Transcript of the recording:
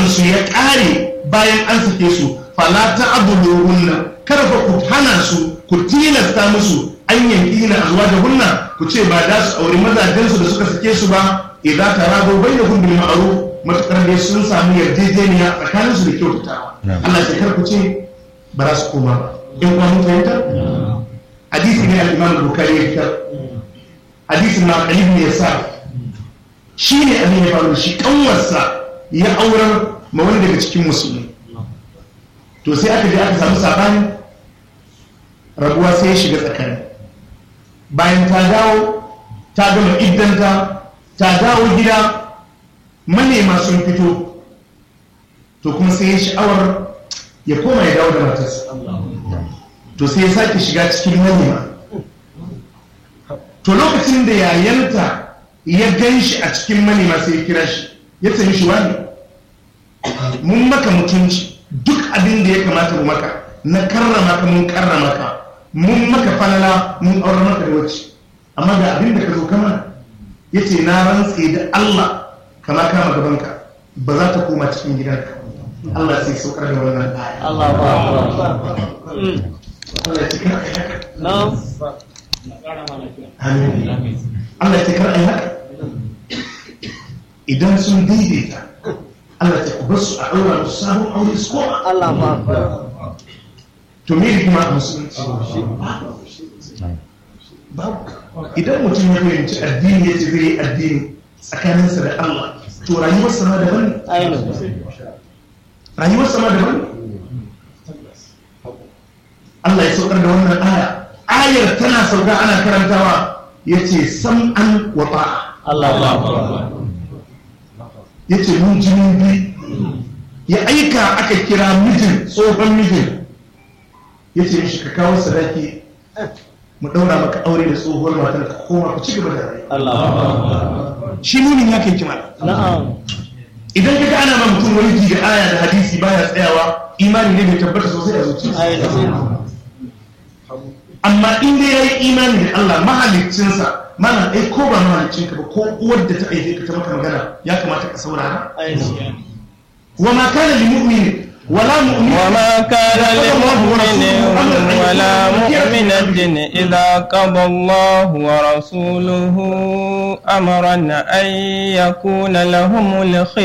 iddansu ya ƙare bayan an sake su fala ta abuluhunna kada fa ku hana su ku tilasta musu an yanki na azuwa da hunna ku ce ba da su auri mazajensu da suka sake su ba idan ta rado bai da bil ma'ruf matakar dai sun samu yarjejeniya tsakanin su da kyautatawa Allah ya kar ku ce ba za su koma ba in kuma mun fahimta hadisi ne al-Imam Bukhari ya fitar hadisin na Ali ibn Yasar shi ne abin ya faru shi kanwarsa ya aurar ma wani daga cikin musulmi to sai aka je aka samu sabani rabuwa sai ya shiga tsakani bayan ta dawo ta gama iddanta ta dawo gida manema sun fito to kuma sai ya sha'awar ya koma ya dawo da matarsa to sai ya sake shiga cikin manema to lokacin da yayanta ya gan shi a cikin manema sai ya kira shi ya ce mishi wani mun maka mutunci duk abin da ya kamata mu maka na karrama ka mun karrama ka mun maka falala mun aure maka da wacce amma ga abin da ka zo kama ya ce na rantse da Allah kama kama gabanka ba za ta koma cikin gidanka Allah sai saukar da wannan aya Allah ba Allah ya ce kar ai haka Na'am. Amin. Allah ya ce kar ai haka idan sun daidaita Allah ya ce ku bar su a ɗaura musu sabon aure su koma Allah ba to me hikima a musulunci babu idan mutum ya fahimci addini ya ce zai yi addini tsakaninsa da Allah to rayuwarsa ma daban ne ainihin. rayuwarsa ma daban ne Allah ya saukar da wannan aya ayar tana sauka ana karantawa ya ce sam'an wa ta'a Allah ba ya ce mun jinin bi ya aika aka kira mijin tsohon mijin ya ce mishi ka kawo sadaki mu ɗaura maka aure da tsohuwar matar ka koma ku ci gaba da rayuwa Allah ba shi nunin ya kai kima Na'am. idan ka ga ana ma mutum wani ji da aya da hadisi baya tsayawa imani ne bai tabbata sosai a zuciya Ainihin. amma in dai yayi imani da Allah mahaliccinsa mana ai ko ba mahaliccinka ba ko uwar da ta aike ka ta maka magana ya kamata ka saurara Ainihin. wa ma kana lil mu'min wala mu'min وما كان لمؤمن ولا مؤمنة إذا قضى الله ورسوله أمرا أن يكون لهم الخير